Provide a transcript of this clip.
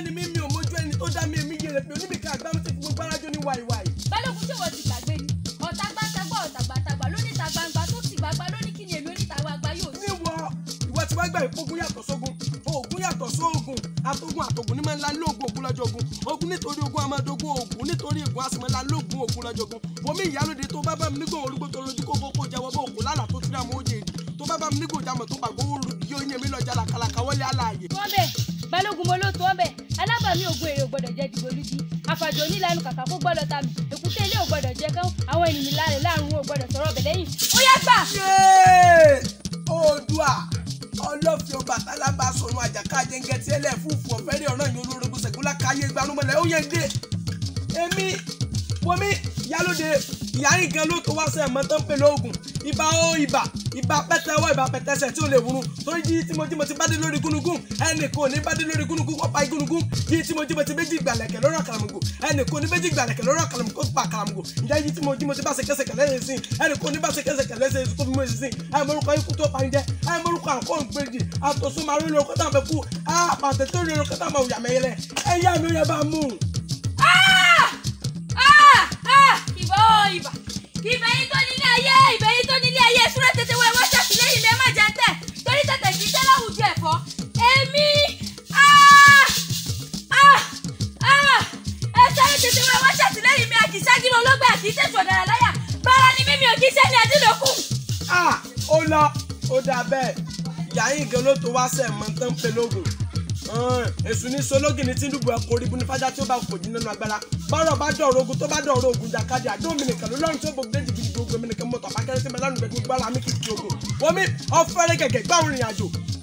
ni mí mi ò mójú ẹni tó dá mi èmi yẹrẹ pé oníbìkà àgbámu ti fi gbogbo arájọ ní wàìwàì. balógun ṣé wọ́n ti gbàgbé ni ọ̀tá gbàtàgbà ọ̀tá gbàtàgbà lóníta gbangba tó ti gbàgbà lóní kí ni èmi oníta gbangba yóò ṣe. níwọ ìwọ tí wàá gbà pé ogun yàtọ̀ sógun ogun yàtọ̀ sóògùn àtògùn àtògùn ní máa ń la lóògùn ogun lọ́jọ́ ogun ogun nítorí ogun amadogun ogun nítorí ogun àsìmọ́ la lóògùn ogun lọ́jọ́ ogun wọmi ìyálóde tó bá bá mi nígbà orúkọ tó lójú kókó kó jẹ́wọ́ bó òkú lálà tó tíra mọ́ òjè tó bá bá mi nígbà òjàmọ̀ tó gbàgbọ́ òru yóò yẹ mi lọ́jà làkàlàkà wọlé àlàyé. wọ́n bẹ̀ balógun mo ló tó ọ́ bẹ̀ alábàámi ògùn èrè ò gbọ́dọ̀ jẹ́ dìgbòlugi àfàjò onílànà kàkà kó gbọ́dọ̀ ta mi èkúté ilé ò gbọ́dọ̀ jẹ́ kán àwọn ènìyàn láàrin láàrún ò gbọ́dọ̀ sọ̀rọ̀ bẹ̀ lẹ́yìn ó yá gbà. Yéé! oòdùà ọlọ́fin ọba tálábà sọnù àjàká jẹ́ngẹ́ tí ẹlẹ́ fúfú ọ̀fẹ́rẹ́ ọ̀ràn yìí olórogún sẹ̀gúnlá káyé gbanúmọ̀lẹ́ ó yẹ dé èmi wọmi yálóde ìyá yín gan ló tó wá sẹ́ mọ́ tó ń pè lóògùn ibà ó ibà ibà pẹ́tẹ́wọ́ ibà pẹ́tẹ́sẹ̀ tí ò lè wúrun torí jí tí mo jí mo ti bá dé lórí gúnugún ẹnì kò ní bá dé lórí gúnugún kó pa igúnugún jí tí mo jí mo ti méjì gbàlẹ̀kẹ̀ lọ́rọ̀ kàlàmùgò ẹnì kò ní méjì gbàlẹ̀kẹ̀ lọ́rọ̀ kàlàmùgò kó pa kàlàmùgò ìjà jí tí mo jí mo ti bá ṣe kẹsẹ̀kẹ̀ lẹ́yìn sí ẹnì kò ní bá ṣe kẹsẹ̀kẹ̀ lẹ́sẹ̀ tó fi mú èsì sí ẹ morúkọ ikú tó parí jẹ ẹ morúkọ àkó ìgbèjì àtòsùn máa rí lóko tá à ń fẹ́ kú àpàtẹ tó rí lóko tá à máa wùyà mẹ́yẹlẹ ẹ yá mi ó yẹ bá mú un. Ah! Ah! ìbà ó ìbà ìbà yín tó nílé ayé ìbà yín tó nílé ayé súré tètè wọ ẹwọ́ ṣàtìlẹ́yìn mi ẹ má jẹ ń tẹ̀ torí tètè kì í tẹ́ láwùjọ ẹ̀fọ́ èmi Ah! Ah! Ah! ẹ sáré tètè wọ ẹwọ́ ṣàtìlẹ́yìn mi àkìṣágírò olóògbé àkìṣẹ́sù ọ̀dàrà láyà bára ni mímí ò kì í ṣe ní adílòkù. Ah, ó lọ ó dà bẹ́ẹ̀ ìyá yín gan ló tó wá sẹ̀ mọ́ tán pé lóògùn èṣù ní sológì ní tìǹbù ẹ̀kọ́ orí buni fájá tí ó bá kò jí nínú agbára bọ́rọ̀ bá dọ̀rọ̀ ogun tó bá dọ̀rọ̀ ogun jàkadì àdó mi nìkan ló lọ́run tí ó gbogbo déjì gidi gbogbo mi nìkan mọ́tò àbákẹ́rẹ́ tí mo lánàá gbẹ̀gbẹ̀ gbára mi kìkì ogun wọ́n mi ọ̀fẹ́rẹ́ gẹ̀gẹ̀ gbáwọn ìrìn àjò